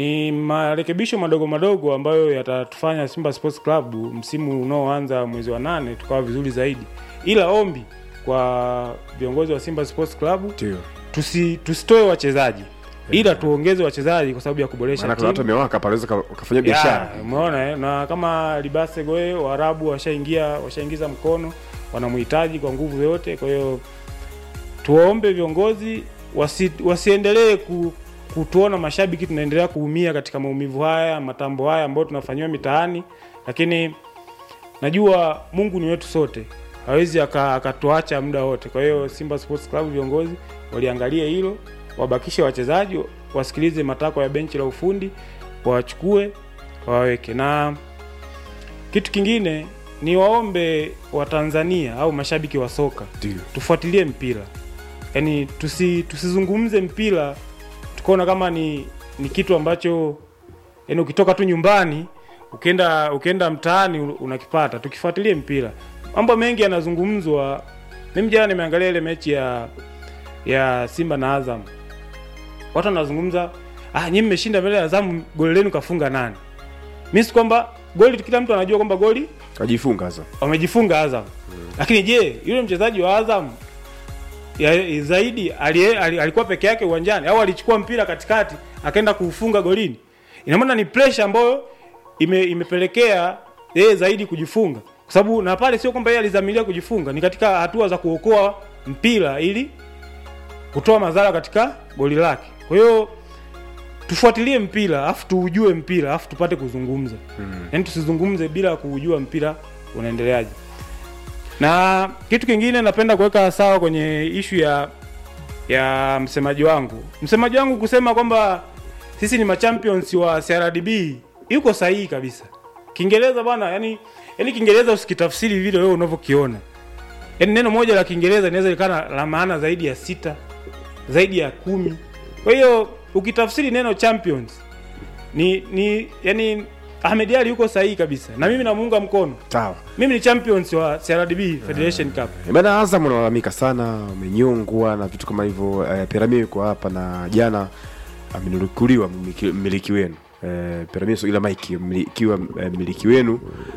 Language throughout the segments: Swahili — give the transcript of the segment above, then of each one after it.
Ni marekebisho madogo madogo ambayo yatatufanya Simba Sports Club msimu unaoanza mwezi wa nane tukawa vizuri zaidi, ila ombi kwa viongozi wa Simba Sports Club ndio tusi, tusitoe wachezaji ila tuongeze wachezaji kwa sababu ya kuboresha maana kuna watu timu. wamewaka pale waweza ukafanya biashara Ya, umeona eh? na kama Libase Goe Waarabu washaingia washaingiza mkono, wanamhitaji kwa nguvu yote. Kwa hiyo tuwaombe viongozi wasi, wasiendelee ku, kutuona mashabiki tunaendelea kuumia katika maumivu haya matambo haya ambayo tunafanyiwa mitaani, lakini najua Mungu ni wetu sote, hawezi aka- akatuacha muda wote. Kwa hiyo Simba Sports Club viongozi waliangalie hilo, wabakishe wachezaji, wasikilize matakwa ya benchi la ufundi, wawachukue waweke. Na kitu kingine ni waombe Watanzania au mashabiki wa soka ndio tufuatilie mpira, yaani tusi, tusizungumze mpira tukaona kama ni ni kitu ambacho yaani ukitoka tu nyumbani ukienda ukienda mtaani u- unakipata. Tukifuatilie mpira, mambo mengi yanazungumzwa. Mimi jana nimeangalia ile mechi ya ya Simba na Azam, watu wanazungumza ah, nyinyi mmeshinda mbele ya Azam, goli lenu kafunga nani? Mimi si kwamba goli, kila mtu anajua kwamba goli kajifunga sasa wamejifunga Azam lakini je, yule mchezaji wa Azam ya, zaidi alie, ali- alikuwa peke yake uwanjani au alichukua mpira katikati akaenda kuufunga golini? Ina maana ni pressure ambayo ime, imepelekea yeye zaidi kujifunga, kwa sababu na pale sio kwamba yeye alizamilia kujifunga, ni katika hatua za kuokoa mpira ili kutoa madhara katika goli lake. Kwa hiyo tufuatilie mpira afu tuujue mpira afu tupate kuzungumza mm. Yaani tusizungumze bila kuujua mpira unaendeleaje. Na kitu kingine napenda kuweka sawa kwenye ishu ya ya msemaji wangu, msemaji wangu kusema kwamba sisi ni machampions wa CRDB yuko sahihi kabisa. Kiingereza bwana, yani yani Kiingereza usikitafsiri vile wewe unavyokiona. Yaani neno moja la Kiingereza linaweza likana la maana zaidi ya sita, zaidi ya kumi. Kwa hiyo ukitafsiri neno champions ni ni yani Ahmed Ally yuko sahihi kabisa, na mimi namuunga mkono. sawa Mimi ni champions wa CRDB Federation Cup. Eh, bana Azam unalalamika sana umenyongwa na vitu kama hivyo eh, Piramio yuko hapa na jana amenukuliwa mmiliki- mmiliki wenu eh, Piramio ila Mike mmilikiwa eh, mmiliki wenu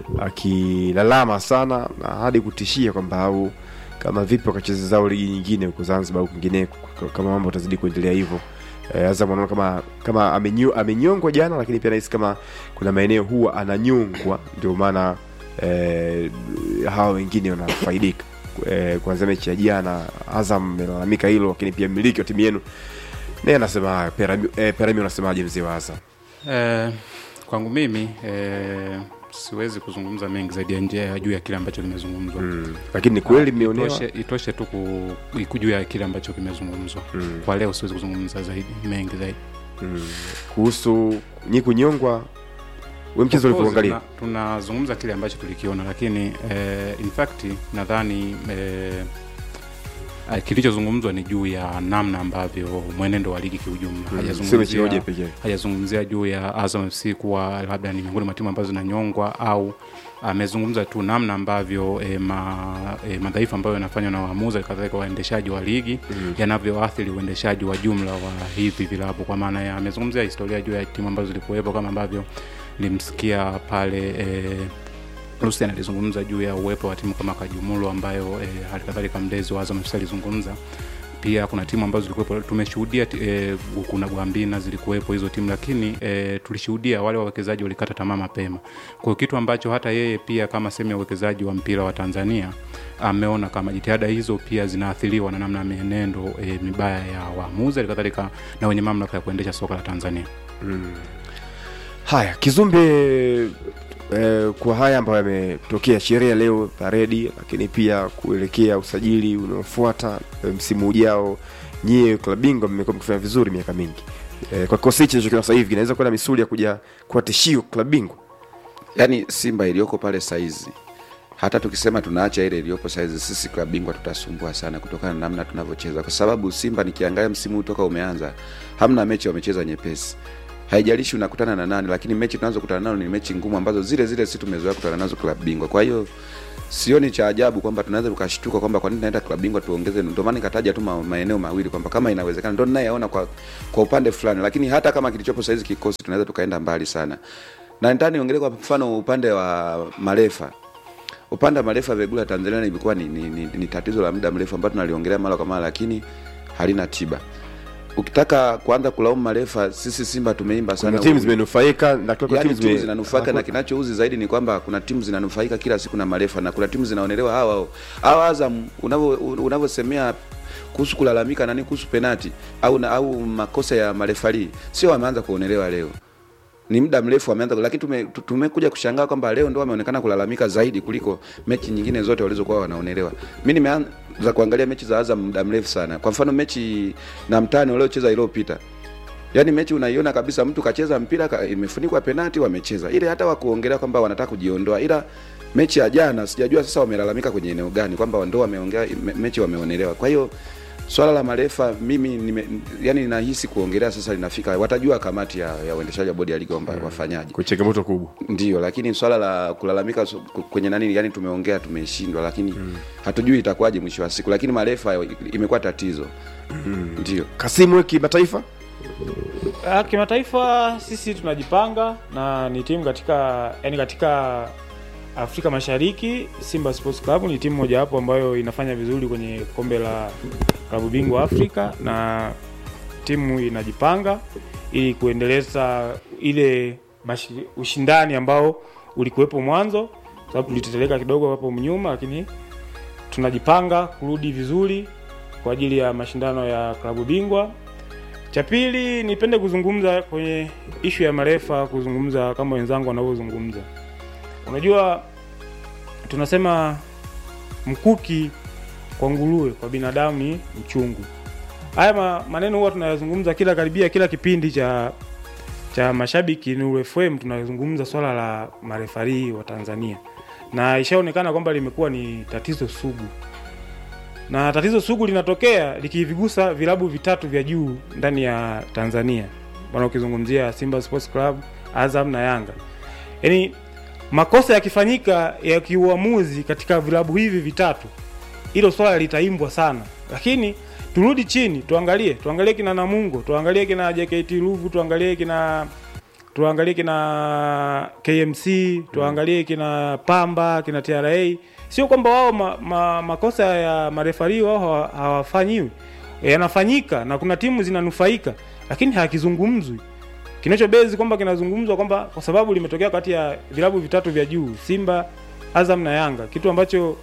akilalama sana na hadi kutishia kwamba au kama vipi wakacheza zao ligi nyingine huko Zanzibar au kwingineko k- kama mambo atazidi kuendelea hivyo eh, Azam anaona kama kama amenyo, amenyongwa jana, lakini pia nahisi kama kuna maeneo huwa ananyongwa, ndio maana eh, hawa wengine wanafaidika eh, kuanzia mechi ya jana. Azam amelalamika hilo, lakini pia mmiliki wa timu yenu naye anasema hayo. Perami, eh, Perami unasemaje mzee wa Azam? Eh, kwangu mimi eh, siwezi kuzungumza mengi zaidi ya nje ya juu ya kile ambacho kimezungumzwa Mm. Lakini ni kweli mmeonewa itoshe, itoshe tu ku- ku- juu ya kile ambacho kimezungumzwa Mm. kwa leo siwezi kuzungumza zaidi mengi zaidi mm. kuhusu nyi kunyongwa, we mchezo Of course, ulivyoangalia tuna- tunazungumza kile ambacho tulikiona lakini eh, in fact nadhani eh, eh, kilichozungumzwa ni juu ya namna ambavyo mwenendo wa ligi kiujumla Mm, sio mechi moja hajazungumzia pekee. hajazungumzia juu ya Azam FC kuwa labda ni miongoni mwa timu ambazo zinanyongwa au amezungumza tu namna ambavyo e, ma, e, madhaifu ambayo yanafanywa na waamuzi kadhalika waendeshaji wa ligi mm. yanavyoathiri uendeshaji wa jumla wa hivi vilabu kwa maana ya amezungumzia historia juu ya timu ambazo zilikuwepo kama ambavyo nilimsikia pale e, Lucian alizungumza juu ya uwepo wa timu kama Kajumulo ambayo e, halikadhalika mlezi wa Azam FC alizungumza pia kuna timu ambazo zilikuwepo tumeshuhudia e, kuna Gwambina zilikuwepo hizo timu lakini e, tulishuhudia wale wawekezaji walikata tamaa mapema kwa hiyo kitu ambacho hata yeye pia kama sehemu ya uwekezaji wa mpira wa Tanzania ameona kama jitihada hizo pia zinaathiriwa na namna ya mienendo e, mibaya ya waamuzi halikadhalika na wenye mamlaka ya kuendesha soka la Tanzania Haya, Kizumbe, eh, kwa haya ambayo yametokea, sherehe leo, paredi, lakini pia kuelekea usajili unaofuata eh, msimu ujao, nyie klabu bingwa mmekuwa mkifanya vizuri miaka mingi eh, kwa kikosi hichi nachokiona sasa hivi kinaweza kuwa na misuli ya kuja kuwa tishio klabu bingwa. yaani simba iliyoko pale saizi hata tukisema tunaacha ile iliyopo saizi sisi klabu bingwa tutasumbua sana kutokana na namna tunavyocheza kwa sababu simba nikiangalia msimu huu toka umeanza hamna mechi wamecheza nyepesi haijalishi unakutana na nani lakini mechi tunazokutana nazo ni mechi ngumu ambazo zile zile si tumezoea kutana nazo klabu bingwa kwa hiyo sioni cha ajabu kwamba tunaweza tukashtuka kwamba kwa nini naenda klabu bingwa tuongeze. Ndio maana nikataja tu ma- maeneo mawili kwamba kama inawezekana, ndio ninayeona kwa kwa upande fulani, lakini hata kama kilichopo saizi kikosi tunaweza tukaenda mbali sana, na nitaka niongelee kwa mfano upande wa marefa upande wa marefa Vegula Tanzania imekuwa ni, ni, ni, ni tatizo la muda mrefu ambalo tunaliongelea mara kwa mara, lakini halina tiba. Ukitaka kuanza kulaumu marefa, sisi Simba tumeimba sana kuna timu u- zimenufaika na kuna yani timu timu zime- zinanufaika na kinachouzi zaidi ni kwamba kuna timu zinanufaika kila siku na marefa na kuna timu zinaonelewa hawa hawa Azam unavyo unavyosemea kuhusu kulalamika nani kuhusu penati au na, au makosa ya marefari sio wameanza kuonelewa leo ni muda mrefu wameanza lakini tume, tu- tumekuja kushangaa kwamba leo ndo wameonekana kulalamika zaidi kuliko mechi nyingine zote walizokuwa wanaonelewa mi nimeanza kuangalia mechi za Azam muda mrefu sana kwa mfano mechi na mtani waliocheza iliyopita yaani mechi unaiona kabisa mtu kacheza mpira ka, imefunikwa penati wamecheza ile hata wakuongelea kwamba wanataka kujiondoa ila mechi ya jana sijajua sasa wamelalamika kwenye eneo gani kwamba ndo wameongea me, mechi wameonelewa kwa hiyo swala la marefa mimi nime, yani nahisi kuongelea sasa linafika watajua kamati ya, ya uendeshaji wa bodi ya ligi kwamba wafanyaje kwa changamoto kubwa ndio lakini swala la kulalamika so- ku- kwenye nani yani tumeongea tumeshindwa lakini mm. hatujui itakuwaje mwisho wa siku lakini marefa imekuwa tatizo mm. ndio Kasimu kimataifa Ah, kimataifa sisi tunajipanga na ni timu katika yani katika Afrika Mashariki Simba Sports Club ni timu mojawapo ambayo inafanya vizuri kwenye kombe la klabu bingwa Afrika na timu inajipanga ili kuendeleza ile mashi, ushindani ambao ulikuwepo mwanzo, sababu tuliteteleka kidogo hapo nyuma, lakini tunajipanga kurudi vizuri kwa ajili ya mashindano ya klabu bingwa cha pili nipende kuzungumza kwenye ishu ya marefa, kuzungumza kama wenzangu wanavyozungumza. Unajua, tunasema mkuki kwa nguruwe, kwa binadamu ni mchungu. Haya ma, maneno huwa tunayazungumza kila karibia kila kipindi cha cha mashabiki Nuru FM, tunazungumza swala la marefari wa Tanzania, na ishaonekana kwamba limekuwa ni tatizo sugu na tatizo sugu linatokea likivigusa vilabu vitatu vya juu ndani ya Tanzania, bwana, ukizungumzia Simba Sports Club, Azam na Yanga. Yaani makosa yakifanyika ya kiuamuzi katika vilabu hivi vitatu, hilo swala litaimbwa sana, lakini turudi chini tuangalie, tuangalie kina Namungo, tuangalie kina JKT Ruvu, tuangalie kina tuangalie kina KMC, tuangalie kina Pamba, kina TRA. Sio kwamba wao ma, ma, makosa ya marefari wao hawa- hawafanyiwi, yanafanyika na kuna timu zinanufaika, lakini hakizungumzwi. Kinachobezi kwamba kinazungumzwa kwamba kwa sababu limetokea kati ya vilabu vitatu vya juu, Simba, Azam na Yanga, kitu ambacho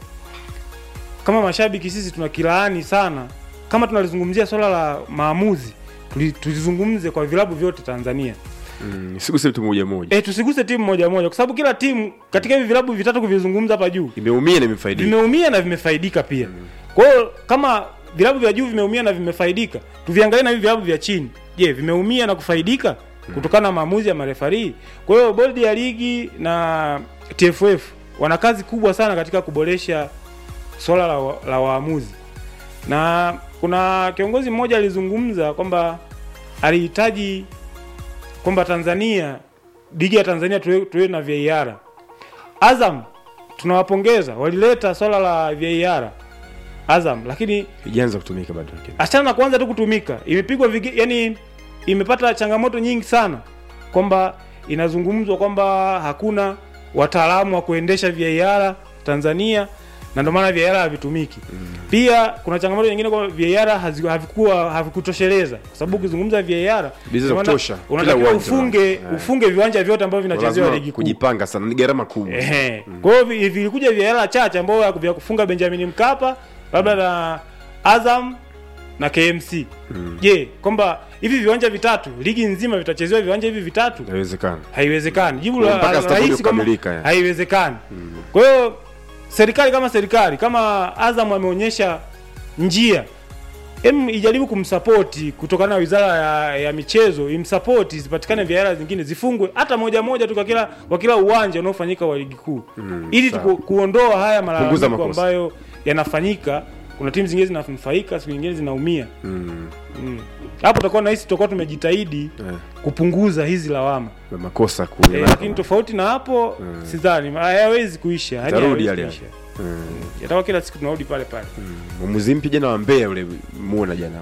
kama mashabiki sisi tunakilaani sana. Kama tunalizungumzia swala la maamuzi, tuli- tulizungumze kwa vilabu vyote Tanzania. mm, siguse mtu mmoja mmoja E, tusiguse timu moja moja, kwa sababu kila timu katika hivi vilabu vitatu kuvizungumza hapa juu imeumia na imefaidika vimeumia na vimefaidika pia. Kwa hiyo kama vilabu vya juu vimeumia na vimefaidika, tuviangalie na hivi vilabu vya chini. Je, vimeumia na kufaidika kutokana na maamuzi ya marefari? Kwa hiyo bodi ya ligi na TFF wana kazi kubwa sana katika kuboresha swala la, wa- la waamuzi, na kuna kiongozi mmoja alizungumza kwamba alihitaji kwamba Tanzania ligi ya Tanzania tuwe, tuwe na VAR. Azam tunawapongeza, walileta swala la VAR Azam, lakini ijaanza kutumika bado lakini achana na kuanza tu kutumika, imepigwa vige, yani imepata changamoto nyingi sana, kwamba inazungumzwa kwamba hakuna wataalamu wa kuendesha VAR Tanzania na ndio maana VAR havitumiki. Pia kuna changamoto nyingine kwamba VAR hazi- havikuwa havikutosheleza, kwa sababu ukizungumza VAR Bizi za ina maana kutosha, kila unatakiwa uwanja. ufunge Eh. ufunge viwanja vyote ambavyo vinachezewa lazima ligi kuu. kujipanga sana ni gharama kubwa Ehe. Kwa hiyo vi- vilikuja viela chache ambao ya- vya kufunga Benjamin Mkapa labda na Azam na KMC. Je, kwamba hivi viwanja vitatu ligi nzima vitachezewa viwanja hivi vitatu? inawezekana Haiwezekani. Jibu Kwa la mpaka la- zitakuja rahisi kama kukamilika, ya. haiwezekani. Kwa hiyo serikali kama serikali kama Azam ameonyesha njia em ijaribu kumsapoti kutokana na wizara ya, ya michezo imsapoti zipatikane viara zingine zifungwe hata moja moja tu kwa kila kwa kila uwanja unaofanyika wa ligi kuu ili sawa. tuku, kuondoa haya Punguza malalamiko makosa. ambayo yanafanyika kuna timu zingine zinanufaika siku nyingine zinaumia mm. hapo tutakuwa nahisi tutakuwa tumejitahidi Eh. kupunguza hizi lawama makosa kule eh, lakini tofauti na hapo sidhani hayawezi kuisha yani Itarudi hayawezi yale kuisha. yatakuwa kila siku tunarudi pale pale mwamuzi mpya jana wa Mbeya yule muona jana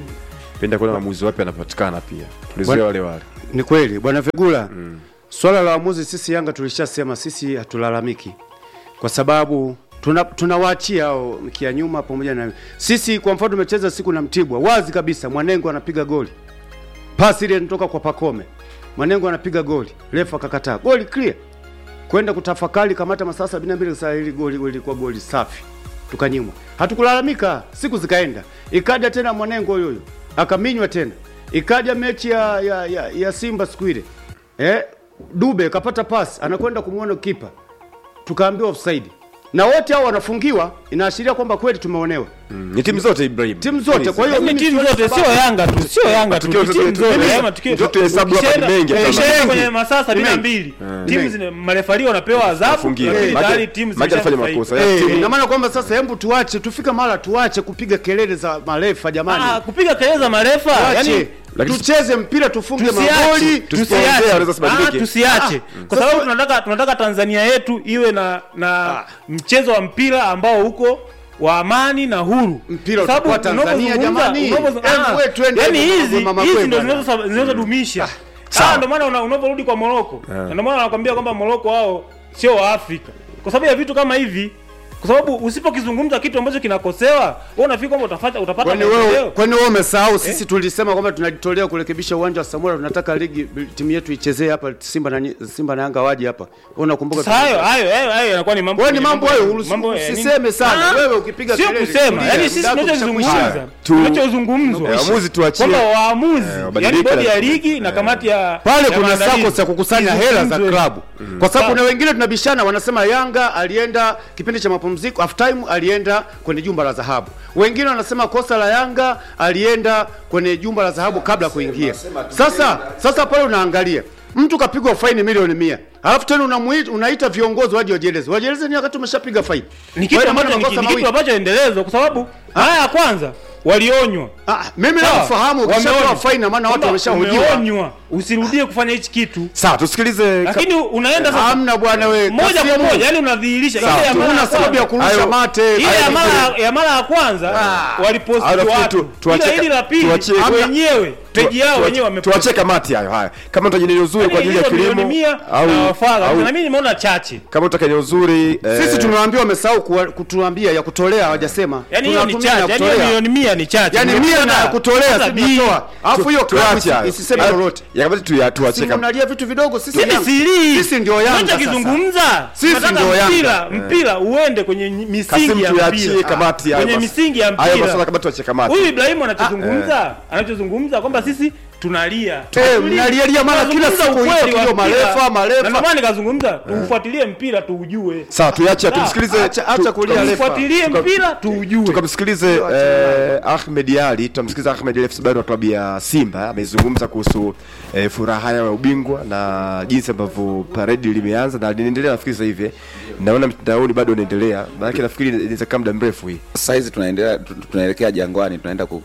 penda kuona waamuzi wapya anapatikana pia tulizoea Bwana- wale wale Ni kweli bwana Fegula, swala la waamuzi sisi Yanga tulishasema sisi hatulalamiki kwa sababu tuna tunawaachia hao mkia nyuma pamoja na sisi. Kwa mfano tumecheza siku na Mtibwa, wazi kabisa, Mwanengo anapiga goli, pasi ile inatoka kwa Pakome, Mwanengo anapiga goli, refa akakataa, goli clear, kwenda kutafakari kamata masaa 72 saa hili goli ilikuwa goli safi, tukanyimwa. Hatukulalamika, siku zikaenda, ikaja tena Mwanengo huyo huyo akaminywa tena, ikaja mechi ya, ya, ya, ya Simba siku ile eh, Dube kapata pasi anakwenda kumwona kipa, tukaambiwa offside, na wote hao wanafungiwa, inaashiria kwamba kweli tumeonewa Mm, ni timu zote Ibrahim timu zote. Kwa hiyo Lakini mimi timu sioni zote sababu- sio Yanga tu, sio Yanga tu, Tukio ni zote- timu zote. mimi- Yaani tukio- zote hesabu hapa ni ukishaenda- mengi, hata ukishaenda mengi. kwenye masaa sabini na Mengi. mbili Eh. timu zina marefari wanapewa adhabu, Wafungiwe. lakini Maana- tayari timu maana alifanya zimeshanufaika. makosa. Eh, timu- ina maana kwamba sasa, hebu tuache tufika mara tuache kupiga kelele za marefa jamani, Ah, kupiga kelele za marefa tuache yani Lakini- tucheze mpira tufunge tusiache magoli tusipoongea tusiache wanaweza sibadilike. Ah, tusiache kwa Sasa- sababu tunataka tunataka Tanzania yetu iwe na na mchezo wa mpira ambao uko wa amani na huru. Mpira Kwa sababu utakuwa Tanzania, unapozungumza- jamani. unapozungumza- Hebu ah, we twende yani hapo hizi mama hizi kwe ndio bwana. zinazo- zinazodumisha sawa. Ah, ndio maana una- unaporudi kwa Moroko na ndio maana wanakwambia kwamba Moroko wao sio wa Afrika kwa sababu ya vitu kama hivi kwa sababu usipokizungumza kitu ambacho kinakosewa wewe unafikiri kwamba utapata utapata Kwani wewe maendeleo kwani wewe umesahau sisi tulisema kwamba tunajitolea kurekebisha uwanja wa Samora, tunataka ligi timu yetu ichezee hapa Simba na Simba na Yanga waje hapa. Wewe unakumbuka? Sasa hayo hayo hayo hayo yanakuwa ni mambo Wewe ni mambo hayo, urusi- mambo ya nini? usiseme sana. Ah, Wewe ukipiga sio kelele, kusema tulia, yani sisi muda wako tunachozungumza ukishakwisha. Tu- tunachozungumzwa Eh, waamuzi tuachie. kwamba waamuzi Eh, yani wabadilike bodi ya lazima. ligi na kamati ya pale ya kuna maandalizi sako za kukusanya hela za izungumzwe. klabu kwa sababu Sawa. kuna wengine tunabishana, wanasema Yanga alienda kipindi cha mapumziko half time, alienda kwenye jumba la dhahabu. Wengine wanasema kosa la Yanga alienda kwenye jumba la dhahabu kabla ya kuingia. Sasa sasa pale unaangalia mtu kapigwa faini milioni mia alafu tena unamuita, unaita viongozi waje wajieleze. Wajieleze ni wakati umeshapiga faini. ni kitu Kwa hiyo ambacho ina ni maana ki- ni makosa kitu mawili. ambacho endelezo kwa sababu haya ya kwanza walionywa Ah, mimi Sawa. nafahamu ukishatoa Wameonywa. faini na maana watu Kwamba wameshahojiwa. umeonywa usirudie kufanya hichi kitu sawa tusikilize lakini unaenda sasa Hamna bwana wewe. moja kwa Kasimu. moja yani unadhihirisha Sawa, ile ya mara Huna ya sababu ya kwanza- kurusha Hayo- mate. ile Hayo ya ni mara ya mara ya kwanza waliposti Hayo nafikiri watu tu- tuachie- ila hili la pili tuachie- hamna- wenyewe peji yao wenyewe wameposti tuachie kamati hayo haya kama utaka eneo zuri kwa ajili ya Hizo milioni kilimo mia au na wafadha au na mimi nimeona chache kama utaka eneo zuri eh, Sisi tumewaambia wamesahau kuwa- kutuambia ya kutolea hawajasema. yani hiyo ni Tunatumia chache ya yani hiyo kutolea. milioni mia ni chache Yaani Ndio mia na maana- ya kutolea sasa si bii- tunatoa. Alafu hiyo klabu tuache hayo. isi- isiseme Hayo- lolote. ya kamati tuya- tuachie Si kam- mnalia vitu vidogo sisi mimi Yanga. siri Sisi ndio Yanga sasa. tunachokizungumza Sisi tunataka ndio Yanga. mpira mpira uende kwenye misingi Kasimu ya tuachie mpira kamati hayo kwenye mas- misingi ya hayo masuala mpira kama tuachie kamati huyu Ibrahimu anachozungumza anachozungumza kwamba sisi tunalia Eh, Hatulii. mnalialia mara kila Tunazungumza siku ukweli hiyo wa hiyo mpira. marefa, marefa. Na ndio maana nikazungumza tuufuatilie mpira tuujue sawa tuache Sawa. tumsikilize Acha- acha tu- kulia tu- refa. tuufuatilie Tuka- mpira tuujue tukamsikilize eh, Ahmed Ali, tutamsikiliza Ahmed Ali afisa habari wa klabu ya Simba amezungumza kuhusu eh, furaha yao ya ubingwa na jinsi ambavyo paredi limeanza na linaendelea. Nafikiri sasa hivi eh, naona mtandaoni bado unaendelea, maana nafikiri inaweza kaa muda mrefu hii. sasa hizi tunaendelea tu- tunaelekea jangwani tunaenda ku,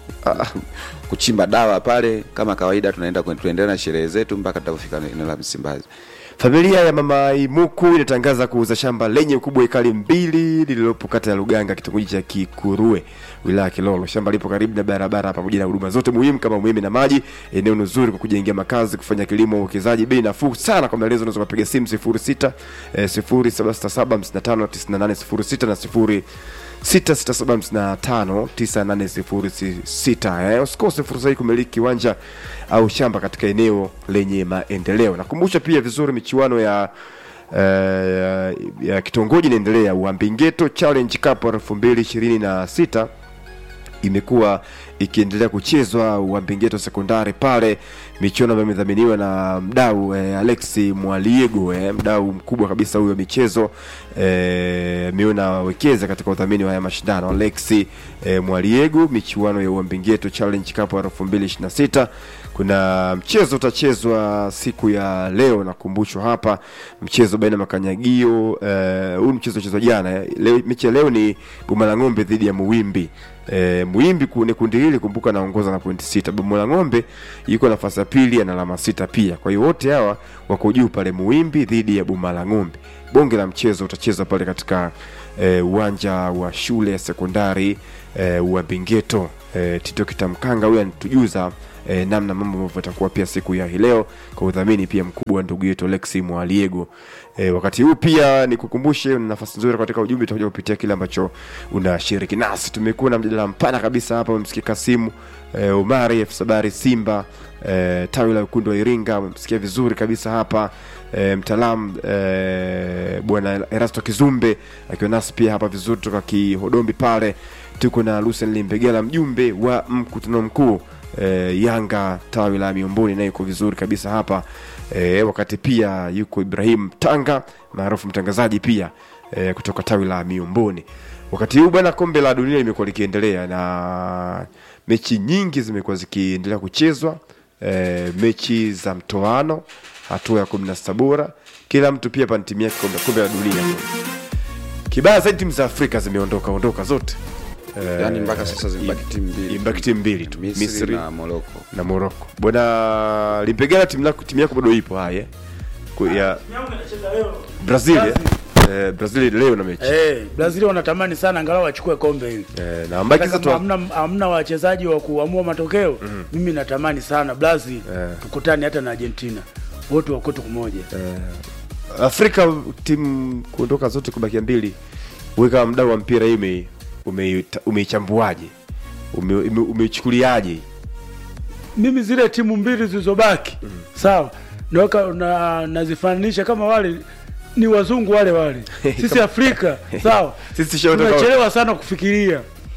kuchimba dawa pale kama kawaida tunaenda kwen- tuendelea na sherehe zetu mpaka tutapofika eneo la Msimbazi Familia ya mama Imuku inatangaza kuuza shamba lenye ukubwa wa ekari mbili lililopo kata ya Luganga, kitongoji cha Kikurue, wilaya ya Kilolo. Shamba lipo karibu na barabara pamoja na huduma zote muhimu kama umeme na maji. Eneo ni zuri kwa kujengea makazi, kufanya kilimo, uwekezaji. Bei nafuu sana. Kwa maelezo unaweza kupiga simu 06 eh, 0767 55 98 06 na 0 667599806 eh, usikose fursa hii kumiliki kiwanja au shamba katika eneo lenye maendeleo. Nakumbusha pia vizuri michuano ya eh, ya kitongoji inaendelea Uambingeto Challenge Cup elfu mbili ishirini na sita imekuwa ikiendelea kuchezwa Uambingeto sekondari pale, michuano ambayo imedhaminiwa na mdau eh, Alexi Mwaliego eh, mdau mkubwa kabisa huyo michezo eh, ameona wekeza katika udhamini wa haya mashindano. Alexi eh, Mwaliego, michuano ya Uambingeto Challenge Cup 2026 kuna mchezo utachezwa siku ya leo, nakumbushwa hapa, mchezo baina ya Makanyagio. eh, Huu mchezo uchezwa jana. eh. Leo, mechi ya leo ni Boma Ng'ombe dhidi ya Muwimbi. E, Muwimbi ku- ni kundi hili, kumbuka anaongoza na pointi sita. Boma Ng'ombe yuko nafasi ya pili ana alama sita pia. Kwa hiyo wote hawa wako juu pale, Muwimbi dhidi ya Boma Ng'ombe. Bonge la mchezo utachezwa pale katika eh, uwanja wa shule ya sekondari eh, wa Bingeto. Eh, Tito Kitamkanga huyu anatujuza eh, namna mambo ambavyo yatakuwa pia siku ya hii leo kwa udhamini pia mkubwa wa ndugu yetu Alexi Mwaliego. Eh, wakati huu pia nikukumbushe una nafasi nzuri katika ujumbe utakuja kupitia kile ambacho unashiriki nasi. Tumekuwa na mjadala mpana kabisa hapa, umemsikia Kasimu eh, Omari F Sabari Simba eh, tawi la wekundu wa Iringa, umemsikia vizuri kabisa hapa eh, mtaalamu eh, bwana Erasto Kizumbe akiwa nasi pia hapa vizuri toka Kihodombi pale. Tuko na Lucien Limbegela mjumbe wa mkutano mkuu eh, Yanga tawi la Miomboni naye yuko vizuri kabisa hapa eh, wakati pia yuko Ibrahim Tanga maarufu mtangazaji pia eh, kutoka tawi la Miomboni. Wakati huu bwana, kombe la dunia limekuwa likiendelea na mechi nyingi zimekuwa zikiendelea kuchezwa eh, mechi za mtoano hatua ya kumi na sita bora, kila mtu pia pana timu yake kombe, kombe la dunia. Kibaya zaidi timu za Afrika zimeondoka ondoka zote eh, yaani mpaka sasa zimebaki timu mbili imebaki timu mbili tu Misri, Misri na Morocco na Morocco. Bwana Limpegela, timu yako timu yako bado ipo haya Ku- ya Brazil eh? Eh, Brazil leo na mechi Eh, Brazil wanatamani sana angalau wachukue kombe hili. eh, na ambaki Hata sasa kama tu hamna hamna wachezaji wa kuamua matokeo, mimi natamani sana Brazil Eh. tukutane hata na Argentina. Wote wako kitu kimoja. Afrika timu kuondoka zote kubakia mbili. Wewe kama mdau wa mpira hii ume- umeita- umeichambuaje? Ume- ume- Umeichukuliaje? Mimi zile timu mbili zilizobaki, sawa, naweka na nazifananisha kama wale ni wazungu wale wale. Sisi Afrika, sawa. Sisi tushaondoka- Tunachelewa sana kufikiria.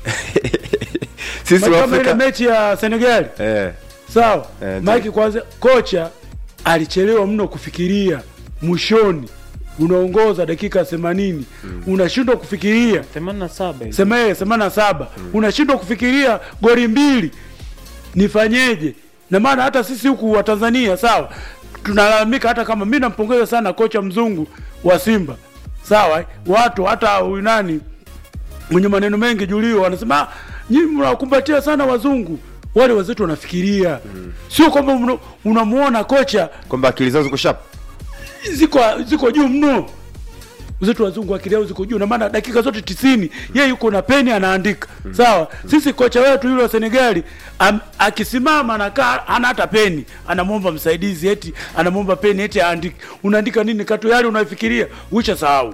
Sisi wa Kama ile Afrika mechi ya Senegal, eh, sawa Eh, ndio. Mike kwanza kocha alichelewa mno kufikiria mwishoni unaongoza dakika 80 unashindwa kufikiria 87 hizo. sema semana na saba unashindwa kufikiria goli mbili nifanyeje na maana hata sisi huku wa Tanzania sawa tunalalamika hata kama mi nampongeza sana kocha mzungu wa Simba sawa eh? watu hata huyu nani mwenye maneno mengi Julio wanasema "Ah, nyinyi mnawakumbatia sana wazungu wale wenzetu wanafikiria sio kwamba mna- unamuona kocha kwamba akili zao ziko sharp. ziko ziko juu mno zetu wazungu akili yao ziko juu na maana dakika zote tisini yeye yuko na peni anaandika sawa sisi kocha wetu yule wa senegali am, akisimama anakaa hana hata peni anamwomba msaidizi eti anamwomba peni eti aandike unaandika nini katu yale unaifikiria uisha sahau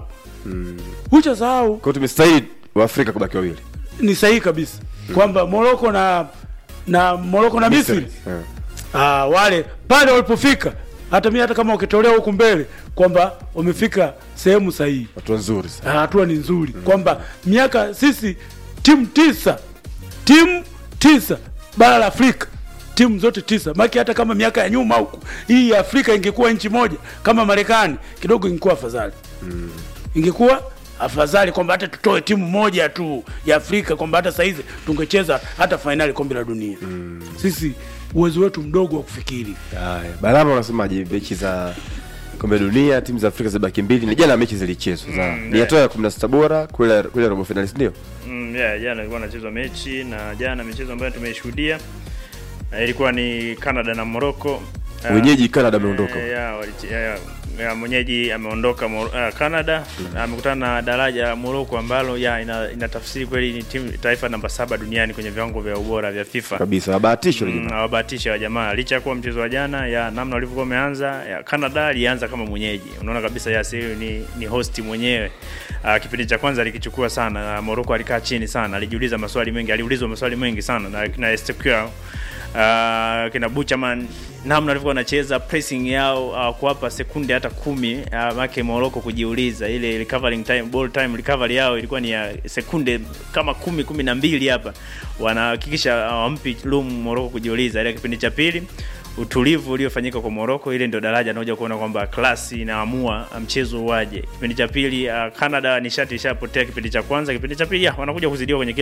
uisha sahau Kwa hiyo tumestahili wa Afrika kubaki wawili. ni sahihi kabisa kwamba moroko na na moroko na misri Eh. Ah, wale pale walipofika hata mi hata kama ukitolewa huku mbele kwamba wamefika sehemu sahihi Watu nzuri sana. Ah, hatua ni nzuri kwamba miaka sisi timu tisa timu tisa bara la afrika timu zote tisa maki hata kama miaka ya nyuma huku hii ya afrika ingekuwa nchi moja kama marekani kidogo ingekuwa afadhali ingekuwa afadhali kwamba hata tutoe timu moja tu ya afrika kwamba hata saizi tungecheza hata fainali kombe la dunia sisi uwezo wetu mdogo wa kufikiri Haya, Barama unasemaje mechi za kombe la dunia timu za Afrika zibaki mbili na jana mechi zilichezwa za ni hatua ya 16 bora kule kule robo finali si ndio? Mm, yeah, jana ilikuwa nachezwa mechi na jana michezo ambayo tumeishuhudia eh, ilikuwa ni Canada na Morocco. Ah, Wenyeji Canada ameondoka. eh, yeah, walichi- yeah, yeah, mwenyeji ameondoka Mor- uh, Canada amekutana na daraja Morocco ambalo yeah, ina, inatafsiri kweli ni timu taifa namba saba duniani kwenye viwango vya ubora vya FIFA. Kabisa wabahatisho Mm, hawabahatisha wa jamaa licha ya kuwa mchezo wa jana ya namna walivyokuwa wameanza ya Canada alianza kama mwenyeji unaona kabisa ya huyu ni, ni host mwenyewe uh, kipindi cha kwanza alikichukua sana uh, Morocco alikaa chini sana alijiuliza maswali mengi aliulizwa maswali mengi sana na, na Ezekiel uh, kina Buchaman namna walivyokuwa wanacheza pressing yao uh, kuwapa sekunde hata kumi uh, make Morocco kujiuliza ile recovering time ball time recovery yao ilikuwa ni ya sekunde kama kumi kumi na mbili hapa wanahakikisha hawampi uh, room Morocco kujiuliza ile kipindi cha pili utulivu uliofanyika kwa Morocco, ile ndio daraja naoja kuona kwamba klasi inaamua mchezo uwaje. Kipindi cha pili uh, Canada nishati ishapotea kipindi cha kwanza, kipindi cha pili ya, wanakuja kuzidiwa kwenye kila